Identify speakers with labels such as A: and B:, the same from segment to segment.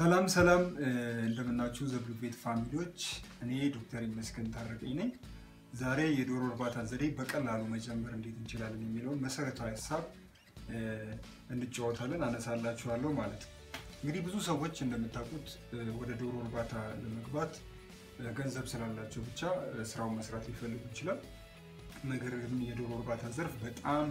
A: ሰላም ሰላም እንደምናችሁ ዘብሉ ቤት ፋሚሊዎች፣ እኔ ዶክተር ይመስገን ታረቀኝ ነኝ። ዛሬ የዶሮ እርባታ ዘዴ በቀላሉ መጀመር እንዴት እንችላለን የሚለውን መሰረታዊ ሀሳብ እንጫወታለን፣ አነሳላችኋለሁ ማለት ነው። እንግዲህ ብዙ ሰዎች እንደምታውቁት ወደ ዶሮ እርባታ ለመግባት ገንዘብ ስላላቸው ብቻ ስራውን መስራት ሊፈልጉ ይችላል። ነገር ግን የዶሮ እርባታ ዘርፍ በጣም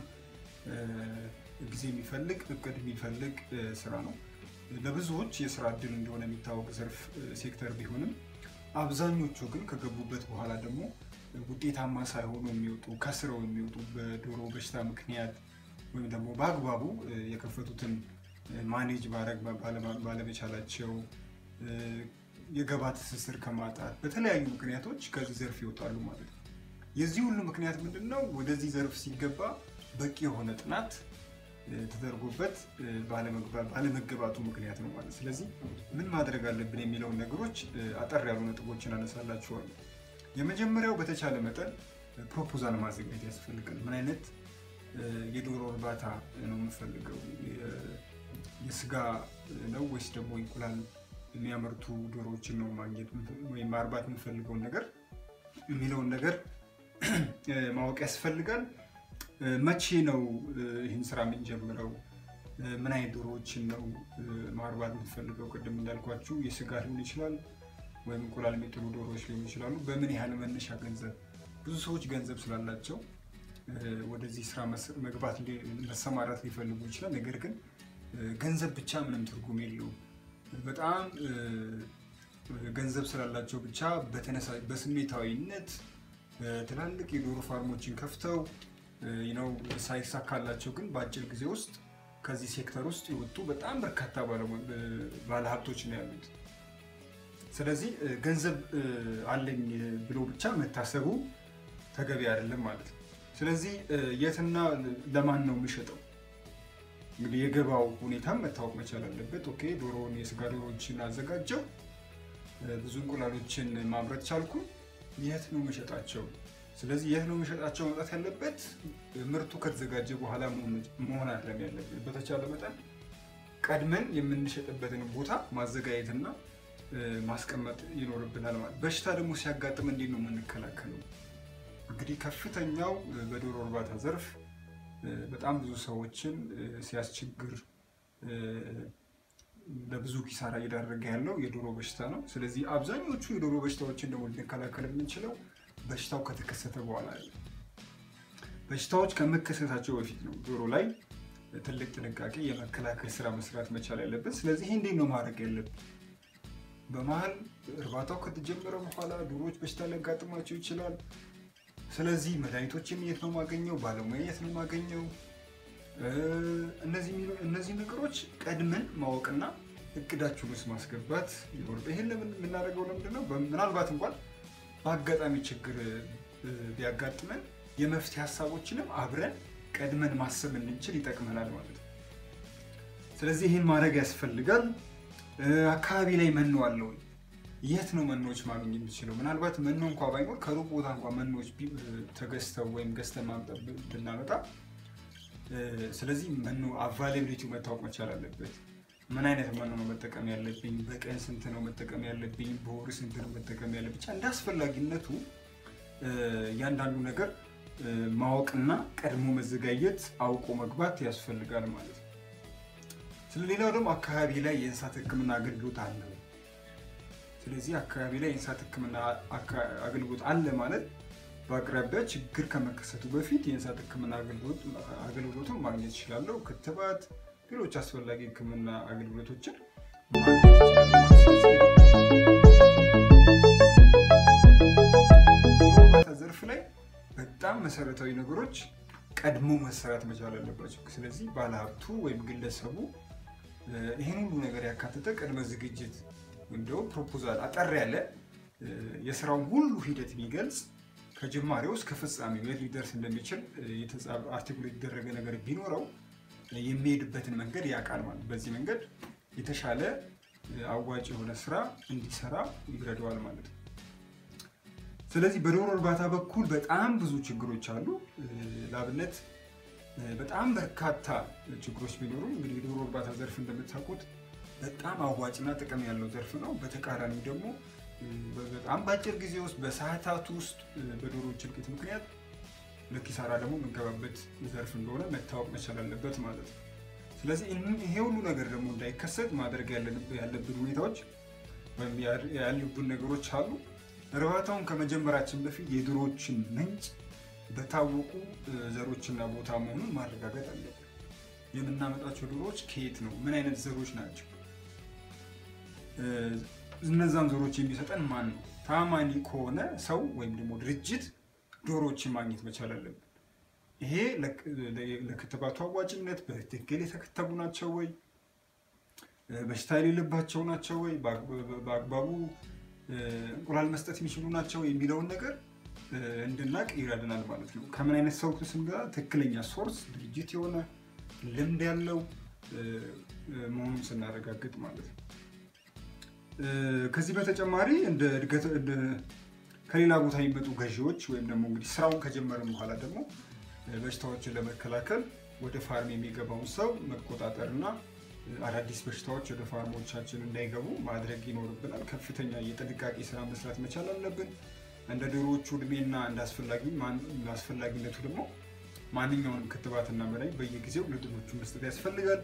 A: ጊዜ የሚፈልግ እቅድ የሚፈልግ ስራ ነው። ለብዙዎች የስራ እድል እንደሆነ የሚታወቅ ዘርፍ ሴክተር ቢሆንም አብዛኞቹ ግን ከገቡበት በኋላ ደግሞ ውጤታማ ሳይሆኑ የሚወጡ ከስረው የሚወጡ በዶሮ በሽታ ምክንያት ወይም ደግሞ በአግባቡ የከፈቱትን ማኔጅ ማድረግ ባለመቻላቸው የገባ ትስስር ከማጣት በተለያዩ ምክንያቶች ከዚህ ዘርፍ ይወጣሉ ማለት ነው። የዚህ ሁሉ ምክንያት ምንድን ነው? ወደዚህ ዘርፍ ሲገባ በቂ የሆነ ጥናት ተደርጎበት ባለመገባቱ ምክንያት ነው ማለት። ስለዚህ ምን ማድረግ አለብን የሚለውን ነገሮች አጠር ያሉ ነጥቦችን አነሳላችኋለሁ። የመጀመሪያው በተቻለ መጠን ፕሮፖዛል ማዘጋጀት ያስፈልጋል። ምን አይነት የዶሮ እርባታ ነው የምፈልገው? የስጋ ነው ወይስ ደግሞ እንቁላል የሚያመርቱ ዶሮዎችን ነው ማግኘት ወይም ማርባት የምፈልገውን ነገር የሚለውን ነገር ማወቅ ያስፈልጋል። መቼ ነው ይህን ስራ የምንጀምረው? ምን አይነት ዶሮዎችን ነው ማርባት የምትፈልገው? ቅድም እንዳልኳችሁ የስጋ ሊሆን ይችላል ወይም እንቁላል የሚጥሉ ዶሮዎች ሊሆኑ ይችላሉ። በምን ያህል መነሻ ገንዘብ? ብዙ ሰዎች ገንዘብ ስላላቸው ወደዚህ ስራ መግባት መሰማራት ሊፈልጉ ይችላል። ነገር ግን ገንዘብ ብቻ ምንም ትርጉም የለውም። በጣም ገንዘብ ስላላቸው ብቻ በስሜታዊነት ትላልቅ የዶሮ ፋርሞችን ከፍተው ነው ሳይሳካላቸው ግን በአጭር ጊዜ ውስጥ ከዚህ ሴክተር ውስጥ የወጡ በጣም በርካታ ባለሀብቶች ነው ያሉት። ስለዚህ ገንዘብ አለኝ ብሎ ብቻ መታሰቡ ተገቢ አይደለም ማለት ነው። ስለዚህ የትና ለማን ነው የሚሸጠው? እንግዲህ የገባው ሁኔታም መታወቅ መቻል አለበት። ኦኬ ዶሮውን የስጋ ዶሮዎችን አዘጋጀው፣ ብዙ እንቁላሎችን ማምረት ቻልኩ፣ የት ነው የሚሸጣቸው? ስለዚህ የት ነው የሚሸጣቸው መውጣት ያለበት ምርቱ ከተዘጋጀ በኋላ መሆን አይደለም ያለብን። በተቻለ መጠን ቀድመን የምንሸጥበትን ቦታ ማዘጋጀትና ማስቀመጥ ይኖርብናል ማለት። በሽታ ደግሞ ሲያጋጥም እንዴት ነው የምንከላከለው? እንግዲህ ከፍተኛው በዶሮ እርባታ ዘርፍ በጣም ብዙ ሰዎችን ሲያስቸግር ለብዙ ኪሳራ እየዳረገ ያለው የዶሮ በሽታ ነው። ስለዚህ አብዛኞቹ የዶሮ በሽታዎችን ደግሞ ልንከላከል የምንችለው በሽታው ከተከሰተ በኋላ ነው። በሽታዎች ከመከሰታቸው በፊት ነው ዶሮ ላይ ትልቅ ጥንቃቄ የመከላከል ስራ መስራት መቻል ያለበት። ስለዚህ ይህ እንዴት ነው ማድረግ ያለብን? በመሀል እርባታው ከተጀመረ በኋላ ዶሮዎች በሽታ ሊያጋጥማቸው ይችላል። ስለዚህ መድኃኒቶችን የት ነው የማገኘው? ባለሙያ የት ነው የማገኘው? እነዚህ ነገሮች ቀድመን ማወቅና እቅዳችን ውስጥ ማስገባት ይኖርብ። ይህን የምናደርገው ለምንድን ነው? ምናልባት እንኳን በአጋጣሚ ችግር ቢያጋጥመን የመፍትሄ ሀሳቦችንም አብረን ቀድመን ማሰብ እንድንችል ይጠቅመናል ማለት ነው። ስለዚህ ይህን ማድረግ ያስፈልጋል። አካባቢ ላይ መኖ አለ ወይ? የት ነው መኖዎች ማግኘት የምችለው? ምናልባት መኖ እንኳ ባይኖር ከሩቅ ቦታ እንኳ መኖዎች ተገዝተው ወይም ገዝተን ማምጣት ብናመጣ፣ ስለዚህ መኖ አቫይላብሊቲው መታወቅ መቻል አለበት። ምን አይነት መኖ ነው መጠቀም ያለብኝ? በቀን ስንት ነው መጠቀም ያለብኝ? በወር ስንት ነው መጠቀም ያለብኝ? ብቻ እንደ አስፈላጊነቱ እያንዳንዱ ነገር ማወቅና ቀድሞ መዘጋጀት አውቆ መግባት ያስፈልጋል ማለት ነው። ስለሌላው ደግሞ አካባቢ ላይ የእንስሳት ሕክምና አገልግሎት አለ። ስለዚህ አካባቢ ላይ የእንስሳት ሕክምና አገልግሎት አለ ማለት በአቅራቢያ ችግር ከመከሰቱ በፊት የእንስሳት ሕክምና አገልግሎቱን ማግኘት ይችላለሁ። ክትባት፣ ሌሎች አስፈላጊ ሕክምና አገልግሎቶችን ማግኘት ዘርፍ ላይ በጣም መሰረታዊ ነገሮች ቀድሞ መሰራት መቻል አለባቸው። ስለዚህ ባለሀብቱ ወይም ግለሰቡ ይህን ሁሉ ነገር ያካተተ ቅድመ ዝግጅት ወይም ደግሞ ፕሮፖዛል አጠር ያለ የስራውን ሁሉ ሂደት የሚገልጽ ከጅማሬው እስከ ፍጻሜው የት ሊደርስ እንደሚችል አርቲኩሌት የተደረገ ነገር ቢኖረው የሚሄድበትን መንገድ ያውቃል ማለት። በዚህ መንገድ የተሻለ አዋጭ የሆነ ስራ እንዲሰራ ይረዳዋል ማለት ነው። ስለዚህ በዶሮ እርባታ በኩል በጣም ብዙ ችግሮች አሉ። ለአብነት በጣም በርካታ ችግሮች ቢኖሩ እንግዲህ የዶሮ እርባታ ዘርፍ እንደምታውቁት በጣም አዋጭና ጥቅም ያለው ዘርፍ ነው። በተቃራኒ ደግሞ በጣም በአጭር ጊዜ ውስጥ በሰዓታት ውስጥ በዶሮዎች እልቂት ምክንያት ለኪሳራ ደግሞ የምንገባበት ዘርፍ እንደሆነ መታወቅ መቻል አለበት ማለት ነው። ስለዚህ ይሄ ሁሉ ነገር ደግሞ እንዳይከሰት ማድረግ ያለብን ሁኔታዎች ወይም ያሉብን ነገሮች አሉ። እርባታውን ከመጀመራችን በፊት የዶሮዎችን ምንጭ በታወቁ ዘሮችና ቦታ መሆኑን ማረጋገጥ አለብን። የምናመጣቸው ዶሮዎች ከየት ነው? ምን አይነት ዘሮች ናቸው? እነዛን ዘሮች የሚሰጠን ማን ነው? ታማኒ ከሆነ ሰው ወይም ደግሞ ድርጅት ዶሮዎችን ማግኘት መቻል አለብን። ይሄ ለክትባቱ አዋጭነት በትክክል የተከተቡ ናቸው ወይ? በሽታ የሌለባቸው ናቸው ወይ? በአግባቡ እንቁላል መስጠት የሚችሉ ናቸው የሚለውን ነገር እንድናቅ ይረዳናል ማለት ነው። ከምን አይነት ሰው ስንገዛ ትክክለኛ ሶርስ ድርጅት የሆነ ልምድ ያለው መሆኑን ስናረጋግጥ ማለት ነው። ከዚህ በተጨማሪ እንደ እድገት ከሌላ ቦታ የሚመጡ ገዢዎች ወይም ደግሞ እንግዲህ ስራውን ከጀመርን በኋላ ደግሞ በሽታዎችን ለመከላከል ወደ ፋርም የሚገባውን ሰው መቆጣጠርና አዳዲስ በሽታዎች ወደ ፋርሞቻችን እንዳይገቡ ማድረግ ይኖርብናል። ከፍተኛ የጥንቃቄ ስራ መስራት መቻል አለብን። እንደ ዶሮዎቹ እድሜና እንደ አስፈላጊነቱ ደግሞ ማንኛውንም ክትባትና መድኃኒት በየጊዜው ለዶሮዎቹ መስጠት ያስፈልጋል።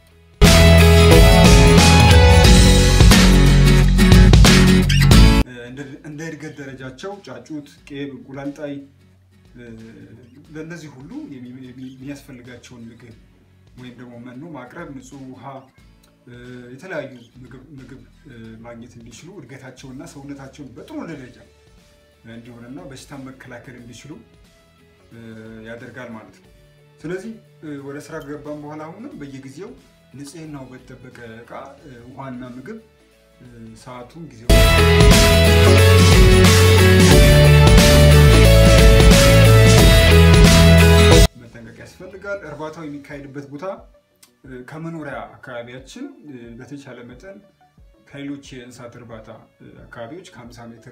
A: እንደ እድገት ደረጃቸው ጫጩት፣ ቄብ፣ እንቁላልጣይ ለእነዚህ ሁሉ የሚያስፈልጋቸውን ምግብ ወይም ደግሞ መኖ ማቅረብ፣ ንጹህ ውሃ፣ የተለያዩ ምግብ ማግኘት እንዲችሉ እድገታቸውና ሰውነታቸውን በጥሩ ደረጃ እንዲሆንና በሽታን መከላከል እንዲችሉ ያደርጋል ማለት ነው። ስለዚህ ወደ ስራ ከገባን በኋላ አሁንም በየጊዜው ንጽህናው በተጠበቀ እቃ ውሃና ምግብ ሰዓቱን ጊዜው መጠንቀቅ ያስፈልጋል። እርባታው የሚካሄድበት ቦታ ከመኖሪያ አካባቢያችን በተቻለ መጠን ከሌሎች የእንስሳት እርባታ አካባቢዎች ከ50 ሜትር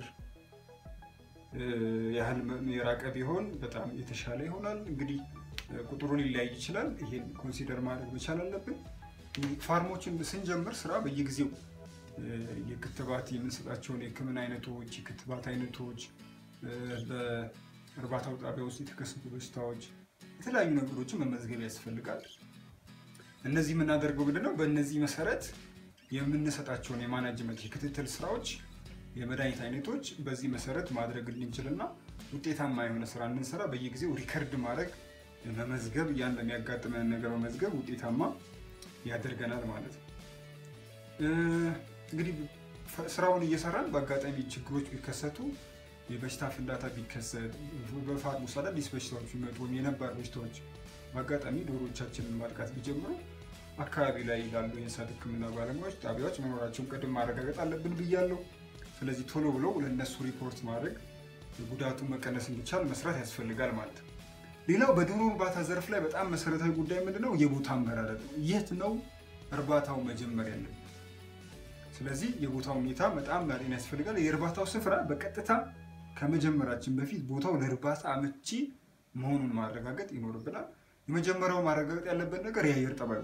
A: ያህል የራቀ ቢሆን በጣም የተሻለ ይሆናል። እንግዲህ ቁጥሩ ሊለያይ ይችላል። ይሄን ኮንሲደር ማድረግ መቻል አለብን። ፋርሞችን ስንጀምር ስራ በየጊዜው የክትባት የምንሰጣቸውን የሕክምና አይነቶች፣ የክትባት አይነቶች፣ በእርባታው ጣቢያ ውስጥ የተከሰቱ በሽታዎች፣ የተለያዩ ነገሮችን መመዝገብ ያስፈልጋል። እነዚህ የምናደርገው ምንድነው? በእነዚህ መሰረት የምንሰጣቸውን የማናጅመንት የክትትል ስራዎች የመድኃኒት አይነቶች በዚህ መሰረት ማድረግ እንድንችልና ውጤታማ የሆነ ስራ እንድንሰራ በየጊዜው ሪከርድ ማድረግ መመዝገብ፣ ያን በሚያጋጥመን ነገር መመዝገብ ውጤታማ ያደርገናል ማለት ነው። እንግዲህ ስራውን እየሰራን በአጋጣሚ ችግሮች ቢከሰቱ የበሽታ ፍንዳታ ቢከሰት በፋርም ውስጥ አዳዲስ በሽታዎች ቢመጡ ወይም የነባር በሽታዎች በአጋጣሚ ዶሮዎቻችንን ማጥቃት ቢጀምሩ አካባቢ ላይ ላሉ የእንስሳት ሕክምና ባለሙያዎች ጣቢያዎች መኖራቸውን ቅድም ማረጋገጥ አለብን ብያለሁ። ስለዚህ ቶሎ ብለው ለእነሱ ሪፖርት ማድረግ ጉዳቱን መቀነስ እንዲቻል መስራት ያስፈልጋል ማለት ነው። ሌላው በዶሮ እርባታ ዘርፍ ላይ በጣም መሰረታዊ ጉዳይ ምንድነው? የቦታ አመራረጥ ነው። የት ነው እርባታው መጀመር ያለብን? ስለዚህ የቦታው ሁኔታ በጣም ማጤን ያስፈልጋል። የእርባታው ስፍራ በቀጥታ ከመጀመራችን በፊት ቦታው ለእርባታ አመቺ መሆኑን ማረጋገጥ ይኖርብናል። የመጀመሪያው ማረጋገጥ ያለበት ነገር የአየር ጠባዩ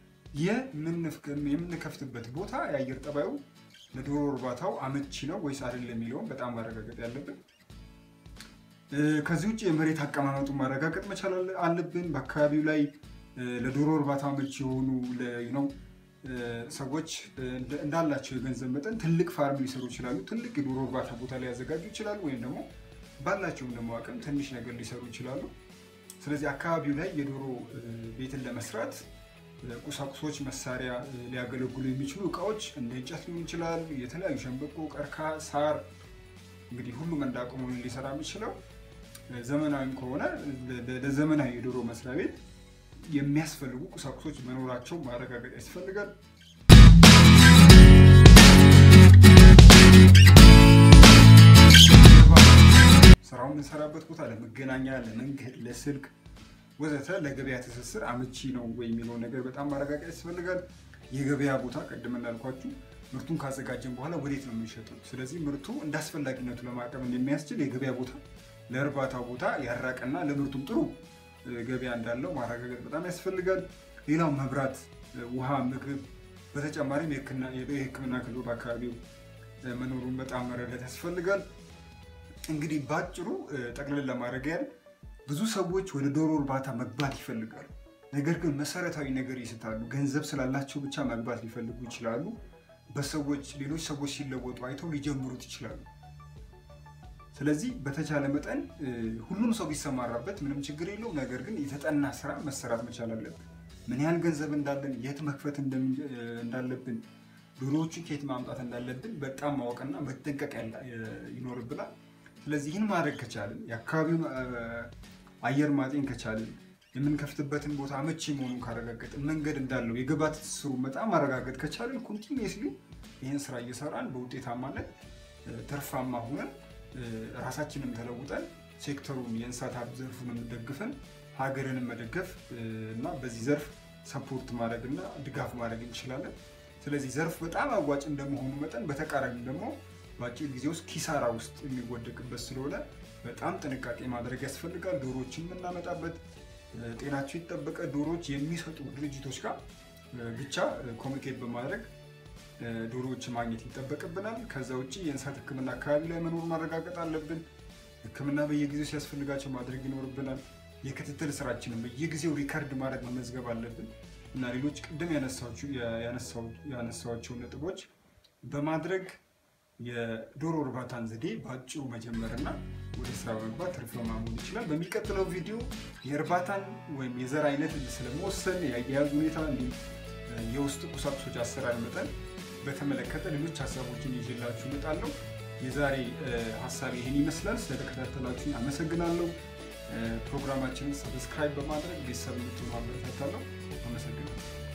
A: የምንከፍትበት ቦታ የአየር ጠባዩ ለዶሮ እርባታው አመቺ ነው ወይስ አይደለም የሚለውን በጣም ማረጋገጥ ያለብን። ከዚህ ውጭ የመሬት አቀማመጡን ማረጋገጥ መቻል አለብን። በአካባቢው ላይ ለዶሮ እርባታ አመቺ የሆኑ ነው ሰዎች እንዳላቸው የገንዘብ መጠን ትልቅ ፋርም ሊሰሩ ይችላሉ። ትልቅ የዶሮ እርባታ ቦታ ሊያዘጋጁ ይችላሉ። ወይም ደግሞ ባላቸውም ደግሞ አቅም ትንሽ ነገር ሊሰሩ ይችላሉ። ስለዚህ አካባቢው ላይ የዶሮ ቤትን ለመስራት ቁሳቁሶች፣ መሳሪያ ሊያገለግሉ የሚችሉ እቃዎች እንደ እንጨት ሊሆን ይችላል። የተለያዩ ሸንበቆ፣ ቀርከሃ፣ ሳር እንግዲህ ሁሉም እንዳቅሙ ሊሰራ የሚችለው ዘመናዊም ከሆነ ለዘመናዊ የዶሮ መስሪያ ቤት የሚያስፈልጉ ቁሳቁሶች መኖራቸው ማረጋገጥ ያስፈልጋል። ስራውን የምንሰራበት ቦታ ለመገናኛ፣ ለመንገድ፣ ለስልክ ወዘተ ለገበያ ትስስር አመቺ ነው ወይ የሚለውን ነገር በጣም ማረጋገጥ ያስፈልጋል። የገበያ ቦታ ቅድም እንዳልኳችሁ ምርቱን ካዘጋጀን በኋላ ወዴት ነው የምንሸጠው? ስለዚህ ምርቱ እንደ አስፈላጊነቱ ለማቅረብ እንደሚያስችል የገበያ ቦታ ለእርባታው ቦታ ያራቀና ለምርቱም ጥሩ ገበያ እንዳለው ማረጋገጥ በጣም ያስፈልጋል። ሌላው መብራት፣ ውሃ፣ ምግብ በተጨማሪም የሕክምና ክልሉ በአካባቢው መኖሩን በጣም መረዳት ያስፈልጋል። እንግዲህ በአጭሩ ጠቅልል ለማድረግ ያህል ብዙ ሰዎች ወደ ዶሮ እርባታ መግባት ይፈልጋሉ። ነገር ግን መሰረታዊ ነገር ይስታሉ። ገንዘብ ስላላቸው ብቻ መግባት ሊፈልጉ ይችላሉ። በሰዎች ሌሎች ሰዎች ሲለወጡ አይተው ሊጀምሩት ይችላሉ። ስለዚህ በተቻለ መጠን ሁሉም ሰው ቢሰማራበት ምንም ችግር የለው። ነገር ግን የተጠና ስራ መሰራት መቻል አለብን። ምን ያህል ገንዘብ እንዳለን፣ የት መክፈት እንዳለብን፣ ዶሮዎቹ ከየት ማምጣት እንዳለብን በጣም ማወቅና መጠንቀቅ ይኖርብናል። ስለዚህ ይህን ማድረግ ከቻልን የአካባቢውን አየር ማጤን ከቻልን የምንከፍትበትን ቦታ አመቺ መሆኑን ካረጋገጥን መንገድ እንዳለው የግብዓት ትስስሩ በጣም ማረጋገጥ ከቻልን ኮንቲኒየስሊ ይህን ስራ እየሰራን በውጤታማነት ትርፋማ ሆነን ራሳችንን ተለውጠን ሴክተሩን የእንስሳት ሀብት ዘርፉን ደግፈን ሀገርንም መደገፍ እና በዚህ ዘርፍ ሰፖርት ማድረግ እና ድጋፍ ማድረግ እንችላለን። ስለዚህ ዘርፍ በጣም አዋጭ እንደመሆኑ መጠን በተቃራኒ ደግሞ በአጭር ጊዜ ውስጥ ኪሳራ ውስጥ የሚወደቅበት ስለሆነ በጣም ጥንቃቄ ማድረግ ያስፈልጋል። ዶሮዎችን የምናመጣበት ጤናቸው የተጠበቀ ዶሮዎች የሚሰጡ ድርጅቶች ጋር ብቻ ኮሚኒኬት በማድረግ ዶሮዎችን ማግኘት ይጠበቅብናል። ከዛ ውጭ የእንስሳት ሕክምና አካባቢ ላይ መኖር ማረጋገጥ አለብን። ሕክምና በየጊዜው ሲያስፈልጋቸው ማድረግ ይኖርብናል። የክትትል ስራችንን በየጊዜው ሪከርድ ማድረግ መመዝገብ አለብን እና ሌሎች ቅድም ያነሳቸውን ነጥቦች በማድረግ የዶሮ እርባታን ዘዴ በአጭሩ መጀመርና ወደ ስራ በመግባት ትርፋማ መሆን ይችላል። በሚቀጥለው ቪዲዮ የእርባታን ወይም የዘር አይነት ስለመወሰን የአያያዝ ሁኔታ እንዲሁም የውስጥ ቁሳቁሶች አሰራር መጠን በተመለከተ ሌሎች ሀሳቦችን ይዤላችሁ እመጣለሁ። የዛሬ ሀሳብ ይህን ይመስላል። ስለተከታተላችሁ አመሰግናለሁ። ፕሮግራማችንን ሰብስክራይብ በማድረግ ቤተሰብ እንድትሆኑ አበረታታለሁ። አመሰግናለሁ።